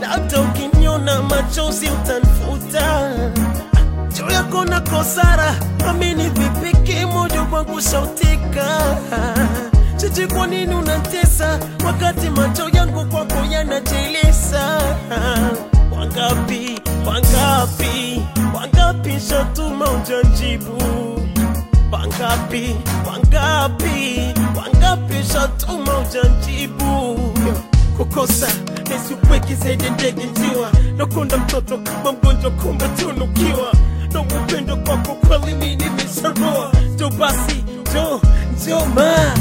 hata ukiniona machozi utanifuta juu yako na kosara amini vipiki moja kwangu shautika chichi kwa nini unatesa wakati macho yangu kwako yanajilisa wangapi wangapi wangapi shatuma ujajibu wangapi wangapi wangapi shatuma ujajibu kukosa nisipweki zaidi ndege njiwa nakunda mtoto kama mgonjwa kumbe tunukiwa na upendo kwako kweli mi nimesharoa jo basi jo jo ma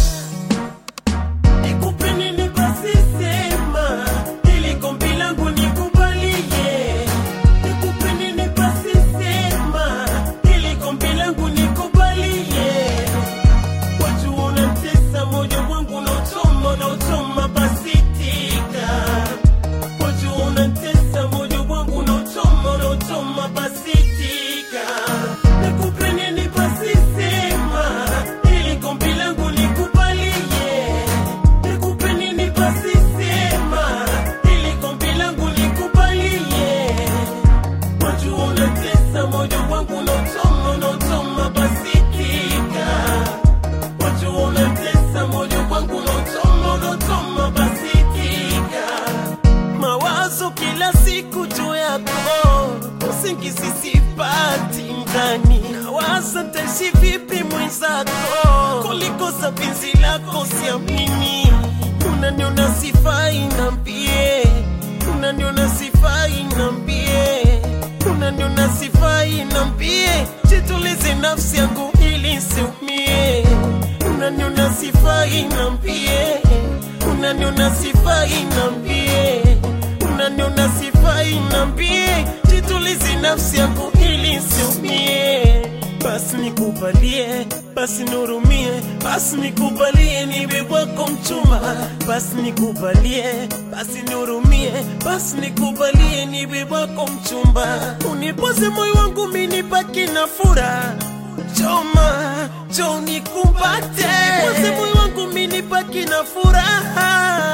nikupe nini basi sema ili gombi langu nikubalie nikupe nini basi sema ili gombi langu nikubalie watu unatesa moyo wangu unaochoma unaochoma basi tika watu unatesa moyo wangu unaochoma unaochoma basi tika nikupe nini basi sema ili gombi langu nikubalie nikupe nini basi sema ili gombi langu nikubalie watu unatesa moyo wangu unaochoma unaochoma basi tika watu unatesa moyo wangu unaochoma unaochoma basi tika mawazo kila siku juu yako usingizi sipati ndani nawaza taishi vipi mwenzako kulikosa penzi lako siamini unaniona sifai nambie unaniona sifai nambie unaniona sifai nambie jitulize nafsi yangu ili siumie unaniona sifai nambie unaniona sifai nambie unaniona sifai nambie jitulize nafsi yangu ili siumie basi nikubalie basi nurumie basi nikubalie niwe wako mchumba basi nikubalie basi nurumie basi nikubalie niwe wako mchumba unipoze moyo wangu minibaki na furaha choma jo nikumbate nipoze moyo wangu minibaki na furaha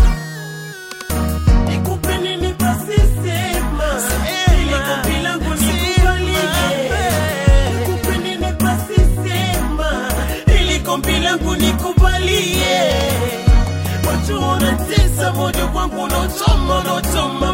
Nikupe nini basi sema, ili gombi langu nikubalie. Nikupe nini basi sema, ili gombi langu nikubalie. Watu wanatesa moyo wangu unaochoma unaochoma